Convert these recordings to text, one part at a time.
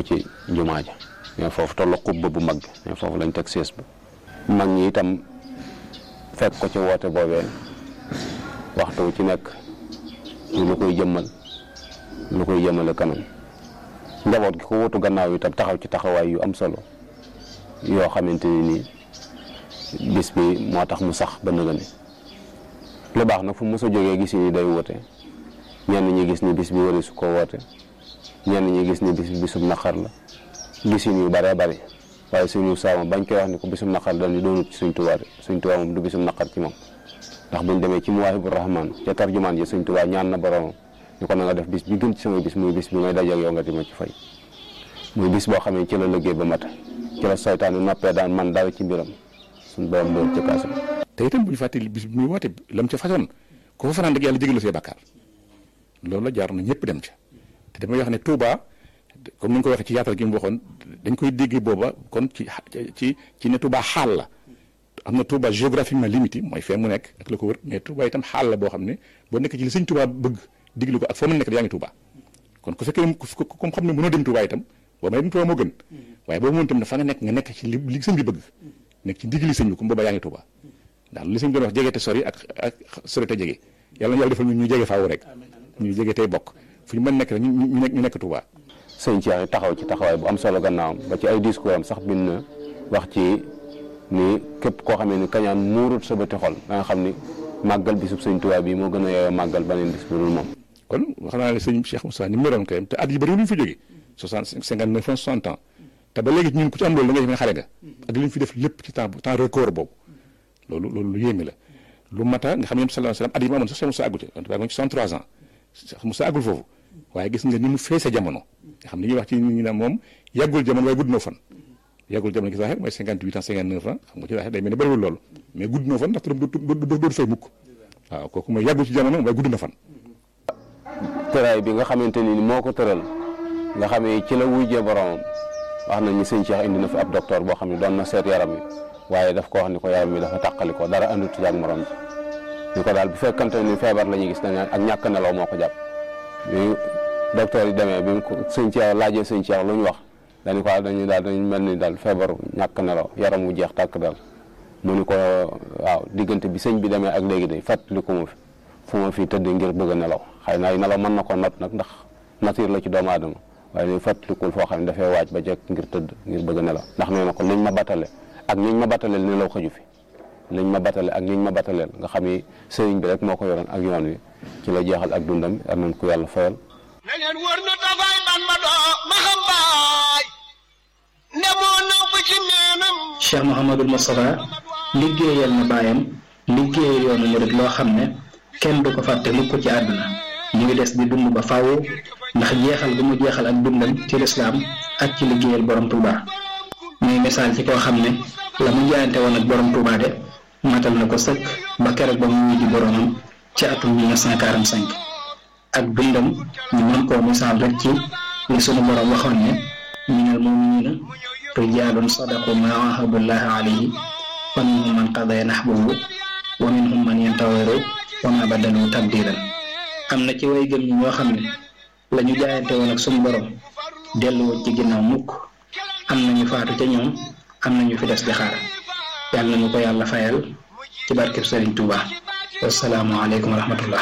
ci jumaa ja mais foofu tollu xubba bu mag bi mais foofu lañ teg sées ba mag ñi itam fekk ko ci woote boobee waxtu wu ci nekk ñu lu koy jëmmal lu koy jëmale kanam njaboot gi ko wutu gannaaw itam taxaw ci taxawaay yu am solo yoo xamante ni nii bis bi moo tax mu sax ba nëgëni lu baax nag fu mos a jógee gis ni day woote ñenn ñi gis ni bis bi wari su ko woote ñenn ñi gis ni bis bi bisum naqar la gisin yu bëree bëri waaye suñu saama bañ koy wax ni ko bisum naqar dañu doonut ci suñ tubaab suñ tubaab moom du bisum naqar ci moom ndax buñ demee ci muwaahibu rahmaan ca tarjumaan ji suñ tubaab ñaan na boromam ñu ko na nga def bis bi gën ci sama bis muy bis bi may dajeeg yow nga di ma ci fay muy bis boo xam ne ci la liggéey ba mat ci la saytaane noppee daan man dara ci mbiram suñ borom doon ci kaasam te itam bu ñu fàttali bis bi muy woote lam ca façon ko fa fanaan rek yàlla jégal la say bàkkaar loolu la jaar na ñëpp dem ca te damay wax ne Touba comme ni nga ko waxee ci yaatal gi mu waxoon dañ koy dégg booba kon ci ci ci ne Touba xaal la am na Touba géographiquement limité mooy fee mu nekk ak la ko wër mais Touba itam xaal la boo xam ne boo nekk ci li sëñ Touba bëgg diglu ko ak foo mën nekk yaa ngi Touba kon ku fekkee comme xam ne mënoo dem Touba itam boo may dem Touba moo gën waaye boobu moom itam fa nga nekk nga nekk ci li li sëñ bi bëgg nekk ci digli sëñ bi comme booba yaa ngi Touba ndax li sëñ doon wax jege te sori ak ak sori te jege yàlla na yàlla defal ñu ñu jege faaw rek ñu jege tey bokk fu ñu mën nekk rek ñu ñu nekk ñu nekk Touba sëñ Cheikh taxaw ci taxawaay bu am solo gannaawam ba ci ay discours am sax bind na wax ci ni képp koo xamee ni kañaan muurut sa bëti xol da nga xam ni màggal bisub sëñ Tuubaa bi moo gën a yeyoo màggal beneen bis bu dul moom kon wax naa ne sëñ Cheikh Moussa ni mu meroon kayam te at yi bëri lu ñu fa jógee soixante cinquante neuf ans soixante ans te ba léegi ñun ku ci am loolu da nga def ne xare nga ak li ñu fi def lépp ci temps temps record boobu loolu loolu lu yéeme la lu mata nga xam ne sallallahu alayhi wasallam at yi mu amoon sax Cheikh Moussa àggu ci wante ci 63 ans Cheikh Moussa àggul foofu waaye gis nga ni mu feese jamono nga xam ne ñuy wax ci nit ñi naan moom yàggul jamono waaye gudd na fan yàggul jamono gi sax mooy 58 ans 59 ans xam nga ci waxee day mel ne bëriwul loolu mais gudd na fan ndax turam dootu fay mukk waaw kooku mooy yàggul ci jamono waaye gudd na fan tëraay bi nga xamante ni moo ko tëral nga xamee ci la wujjee boromam wax nañ ni sëñ Cheikh indi na fi ab docteur boo xam ne doon na seet yaram yi waaye daf ko wax ni ko yaram mi dafa tàqali ko dara andut ci ak morom ji ni ko daal bu fekkante ni feebar la ñuy gis dañ ak ñàkk nelaw moo ko jàpp bi docteur yi demee bi mu ko sëñ Cheikh laajee sëñ Cheikh lu ñu wax dañu ko dañu daal dañu mel ni daal feebaru ñàkk nelaw yaram wu jeex tàkk daal mu ni ko waaw diggante bi sëñ bi demee ak léegi de fàttali ko ma fi fu ma fi tëdd ngir bëgg a nelaw xëy na ay nelaw mën na ko not nag ndax nature la ci doomu aadama waaye ñu fàttalikul foo xam ne dafay waaj ba jekk ngir tëdd ngir bëgg a nelaw ndax nee na ko liñ ma battale ak niñ ma battaleel nelaw xaju fi liñ ma battale ak niñ ma battaleel nga xam ni sëriñ bi rek moo ko yoroon ak yoon wi ci la jeexal ak dundam ar nañ ko yàlla fayal na leen wër na tafaay ban ma doo ma xam baay ne moo namp ci meenam Cheikh Mouhamadul Moustapha liggéeyal na baayam liggéeyal yoonu murid loo xam ne kenn du ko fàtte mukk ci àdduna mu ngi des di dund ba faaw ndax jeexal gu mu jeexal ak dundam ci lislaam ak ci liggéeyal borom Touba muy misaal ci koo xam ne la mu jaayante woon ak borom Touba de matal na ko sëkk ba keroog ba mu wuy di boromam ci atum 1945 ak dundam ñu mën koo misaal rek ci li sunu borom waxoon ne minal muminina rijaalun sadaqu ma ahadullahi alayhi wa minhum man qadaya nahbahu wa minhum man yantawiru wa ma badalu tabdilan am na ci way gëm ñi ñoo xam ne la ñu jaayante woon ak sunu borom delluwoo ci ginnaaw mukk am nañu faatu ca ñoom am nañu fi des di xaar yàlla nañu ko yàlla fayal ci barkeb Sëriñ Tuuba wasalaamu aleykum wa rahmatullah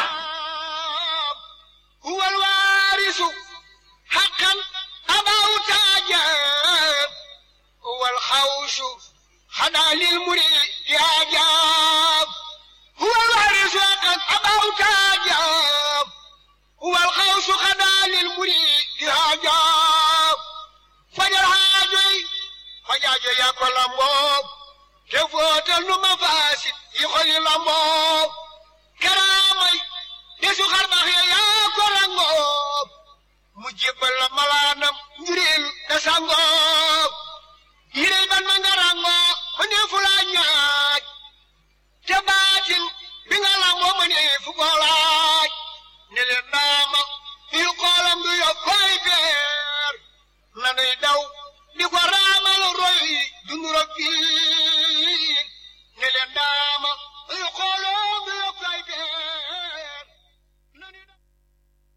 هو الوارث حقا أباه تاجاب هو الخوش خدا للمريد ياجاب هو الوارث حقا أباه تاجاب هو الخوش خدا للمريد ياجاب فجر حاجي فجاجي يا كل موب تفوت المفاسد يخلي الموب كرامي yesu xar baax ya yaa ko rangoo mu jébbal la malaanam njuril da sangoo yirey ban ma nga rangoo ma ne fu laa ñaaj te baatin bi nga lamboo ma ne fu ko laa